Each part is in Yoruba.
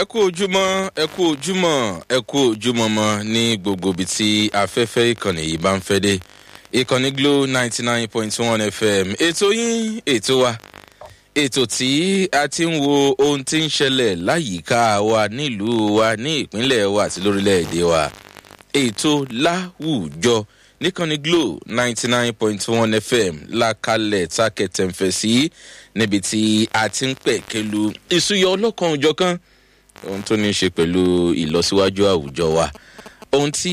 kú ojúmọ́ ẹ kú ojúmọ́ ẹ kú ojúmọ́ mọ́ ní gbogbo ibi tí afẹ́fẹ́ ìkànnì yìí bá ń fẹ́ dé ìkànnì glo ninety nine point one fm ètò yín ètò wa ètò tí a ti ń wo ohun tí ń ṣẹlẹ̀ láyìíká wa nílùú wa ní ìpínlẹ̀ wa àti lórílẹ̀‐èdè wa ètò láwùjọ níkànnì glo ninety nine point one fm lákàlẹ̀ tákẹ́tẹ̀ǹfẹ̀ sí níbi tí a ti ń pẹ̀kẹ́lu ìsúyọ ọlọ́kan òjọ̀kan ohun tó ní í ṣe pẹ̀lú ìlọsíwájú àwùjọ wa ohun tí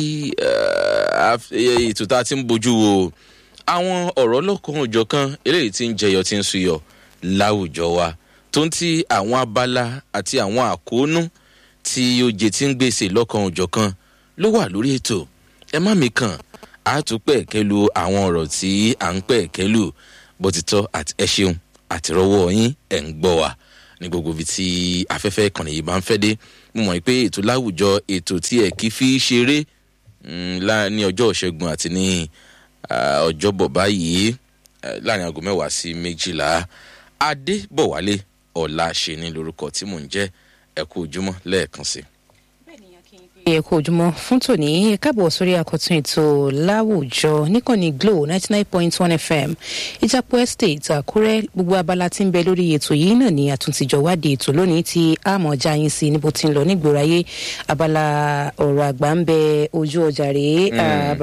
ètò tá a ti ń bójú wo àwọn ọ̀rọ̀ lọ́kàn òjọ̀kan eléyìí tí ń jẹyọ tí ń suyọ láwùjọ wa tó ń ti àwọn abala àti àwọn àkóónú tí oje tí ń gbèsè lọ́kàn òjọ̀kan ló wà lórí ètò ẹ má mi kàn á tún pẹ̀ kẹ́lu àwọn ọ̀rọ̀ tí à ń pẹ̀ kẹ́lu bó ti tọ́ àti ẹ ṣeun àtìrọwọ́ yín ẹ̀ ń gbọ́ wa ní gbogbo ibi tí afẹ́fẹ́ ìkànnì yìí bá ń fẹ́ dé mo mọ̀ pé ètò láwùjọ ètò tí ẹ̀ kí fi ṣeré ní ọjọ́ ìṣẹ́gun àti ní ọjọ́bọ̀ báyìí láàrin aago mẹ́wàá sí méjìlá adébọ̀wálé ọ̀la ṣe ní lórúkọ tí mò ń jẹ́ ẹ̀kú ojúmọ́ lẹ́ẹ̀kan sí i ẹ kú ojúmọ́ fún tòní ẹ káàbọ̀ sórí àkọ́tún ètò láwùjọ níkànnì glo ninety nine point one fm ìjàpọ̀ estate àkúrẹ́ gbogbo abala tí ń bẹ lórí ètò yìí náà ni àtúntìjọ wádìí ètò lónìí tí àmọ̀ já yín sí níbo tí ń lọ nígboro ayé abala ọ̀rọ̀ àgbà ń bẹ ojú ọjà rèé